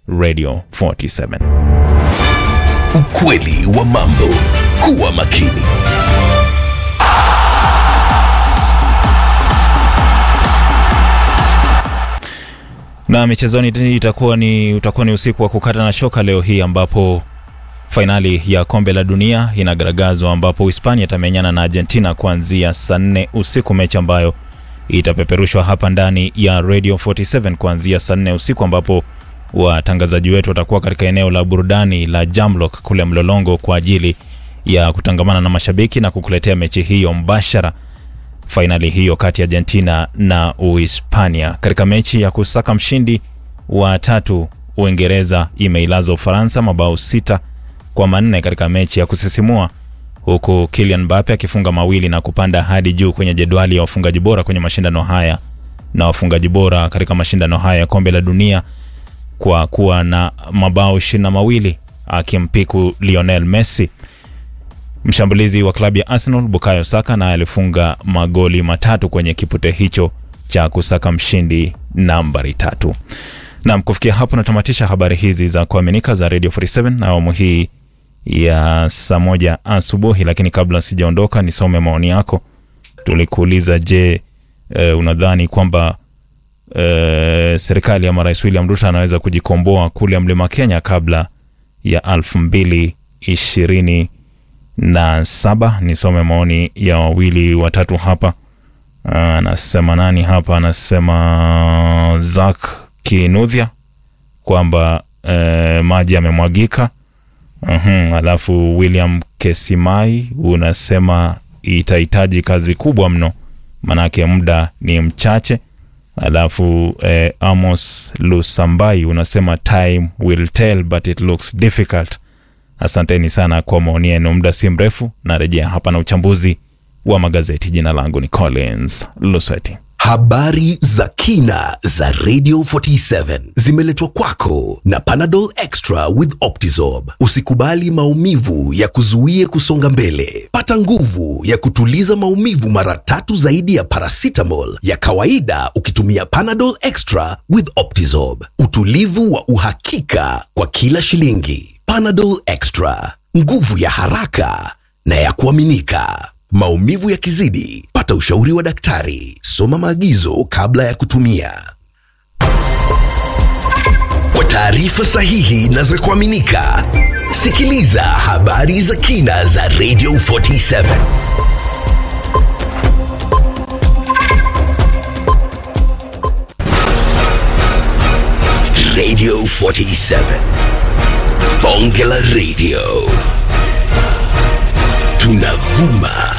Radio 47. Ukweli wa mambo. Kuwa makini. Na michezoni itakuwa ni utakuwa ni usiku wa kukata na shoka leo hii ambapo fainali ya kombe la dunia inagaragazwa ambapo Hispania itamenyana na Argentina kuanzia saa nne usiku, mechi ambayo itapeperushwa hapa ndani ya Radio 47 kuanzia saa nne usiku, ambapo watangazaji wetu watakuwa katika eneo la burudani la Jamlock kule Mlolongo kwa ajili ya kutangamana na mashabiki na kukuletea mechi hiyo mbashara fainali hiyo kati ya Argentina na Uhispania. Katika mechi ya kusaka mshindi wa tatu, Uingereza imeilaza Ufaransa mabao sita kwa manne katika mechi ya kusisimua, huku Kylian Mbappe akifunga mawili na kupanda hadi juu kwenye jedwali ya wafungaji bora kwenye mashindano haya na wafungaji bora katika mashindano haya ya kombe la dunia kwa kuwa na mabao ishirini na mawili akimpiku Lionel Messi. Mshambulizi wa klabu ya Arsenal Bukayo Saka naye alifunga magoli matatu kwenye kipute hicho cha kusaka mshindi nambari tatu. Nam, kufikia hapo natamatisha habari hizi za kuaminika za Radio 47 na awamu hii ya saa moja asubuhi, lakini kabla sijaondoka nisome maoni yako. Tulikuuliza, je, e, unadhani kwamba e, serikali ya marais William Ruto anaweza kujikomboa kule mlima Kenya kabla ya elfu mbili ishirini na saba. Nisome maoni ya wawili watatu hapa. Anasema nani hapa? Anasema Zak Kinudhya kwamba e, maji yamemwagika. Uhum, alafu William Kesimai unasema itahitaji kazi kubwa mno, manake muda ni mchache. Alafu eh, Amos Lusambai unasema time will tell but it looks difficult. Asanteni sana kwa maoni yenu. Muda si mrefu narejea hapa na uchambuzi wa magazeti. Jina langu ni Collins Lusweti. Habari za kina za Radio 47 zimeletwa kwako na Panadol Extra with Optizorb. Usikubali maumivu ya kuzuie kusonga mbele. Pata nguvu ya kutuliza maumivu mara tatu zaidi ya paracetamol ya kawaida ukitumia Panadol Extra with Optizorb. Utulivu wa uhakika kwa kila shilingi. Panadol Extra, nguvu ya haraka na ya kuaminika. Maumivu yakizidi, pata ushauri wa daktari. Soma maagizo kabla ya kutumia. Kwa taarifa sahihi na za kuaminika, sikiliza habari za kina za Radio 47. Radio 47. Bonge la Radio. Tunavuma